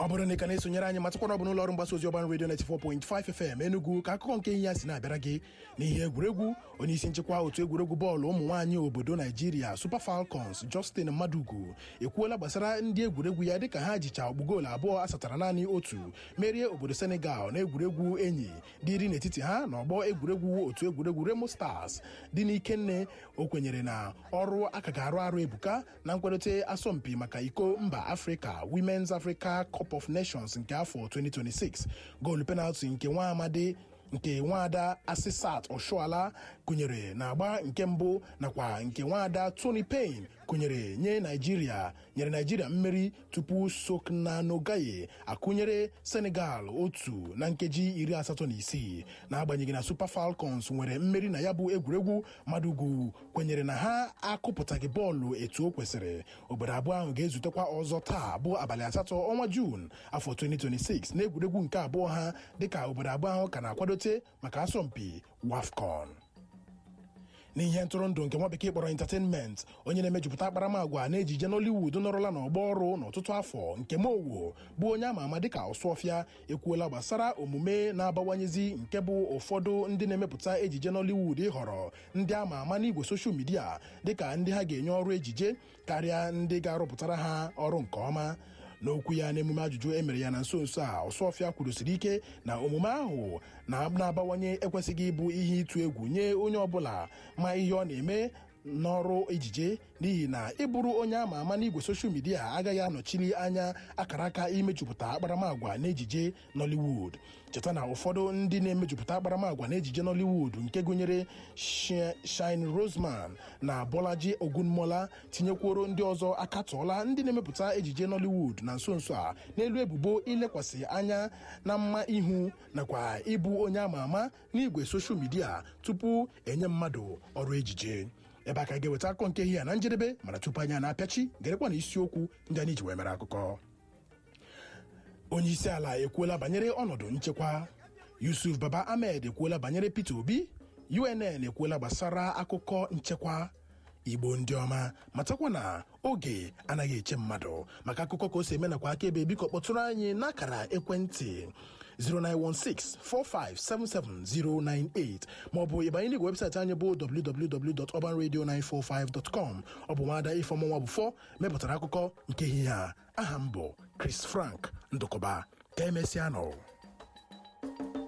ọ bụrụ na ị ka na-esonyere anyị matakwana ọ bụ n'ụlọ ọrụ mgbasa ozi ọban redio 94.5 FM Enugu ka akụkọ nke ihe ya si na-abịara gị n'ihe egwuregwu onye isi nchịkwa otu egwuregwu bọọlụ ụmụ nwaanyị obodo Naijiria Super Falcons Justin Madugu ekwuola gbasara ndị egwuregwu ya dịka ha jicha ọgbụ goolu abụọ asatara naanị otu merie obodo Senegal na egwuregwu enyi dị iri n'etiti ha na ọgbọ egwuregwu otu egwuregwu Remo Stars dị n'Ikenne o kwenyere na ọrụ aka ga-arụ arụ ebuka na nkwadote asọmpi maka iko mba Afrịka Women's Africa Cup of Nations nke afọ 2026 goolu penalti nke nwa amadi nke nwaada Asisat Oshoala kụnyere na agba nke mbụ nakwa nke nwaada Tony Payne kụnyere nye Naijiria nyere Naijiria mmeri tupu Soknanogaye akụnyere Senegal otu na nkeji iri asatọ na isii n'agbanyeghị na Super Falcons nwere mmeri na ya bụ egwuregwu Madugu kwenyere na ha akụpụtaghị bọọlụ etu o kwesịrị obodo abụọ ahụ ga-ezutekwa ọzọ taa bụ abalị asatọ ọnwa Juun afọ 2026 na egwuregwu nke abụọ ha dịka obodo abụọ ahụ ka na-akwadote maka asọmpi WAFCON n'ihe ntụrụndụ nke nwa bekee kpọrọ entertainment onye na-emejupụta akparamagwa na ejije Nollywood nọrọla n'ọgbọ ọrụ n'ọtụtụ afọ nke Mowo bụ onye ama ama dịka Ọsụọfịa ekwuola gbasara omume na-abawanyezi nke bụ ụfọdụ ndị na-emepụta ejije Nollywood ịhọrọ ndị ama ama n'igwe soshal midia dịka ndị ha ga-enye ọrụ ejije karịa ndị ga-arụpụtara ha ọrụ nke ọma n'okwu ya n'emume ajụjụ e mere ya na nso nso a ọsọfịa kwurusiri ike na omume ahụ na-abawanye ekwesịghị ịbụ ihe ịtụ egwu nye onye ọbụla ma ihe ọ na-eme n'ọrụ ejije n'ihi na ịbụrụ onye ama ama n'igwe soshal midia agaghị anọchiri anya akara aka imejupụta akparamagwa n'ejije Nollywood cheta na ụfọdụ ndị na-emejupụta akparamagwa n'ejije Nollywood nke gụnyere Shine Roseman na Bolaji Ogunmola tinyekwuoro ndị ọzọ akatọọla ndị na-emepụta ejije Nollywood na nso nso a n'elu ebubo ilekwasị anya na mma ihu nakwa ịbụ onye ama ama n'igwe soshal midia tupu enye mmadụ ọrụ ejije ebe a ka ga-eweta akụkọ nke ihe ya na njedebe mana tupu anyị na-apịachi gerekwa na isiokwu ndị anyị ji wee mere akụkọ onye isi ala ekwuola banyere ọnọdụ nchekwa Yusuf Baba Ahmed ekwuola banyere Peter Obi UNN ekwuola gbasara akụkọ nchekwa Igbo ndị ọma matakwa na oge anaghị eche mmadụ maka akụkọ ka o si eme nakwa akaebe biko kpọtụrụ anyị n'akara ekwentị 09164577098 maọbụ ịbanye n'igwe webụsaịtị anyị bụ www.urbanradio945.com ọ bụ nwada ifeọmụnwa bụfọ mepụtara akụkọ nke ehihie a aha m bụ Chris Frank Ndụkọba ka emesịa nọ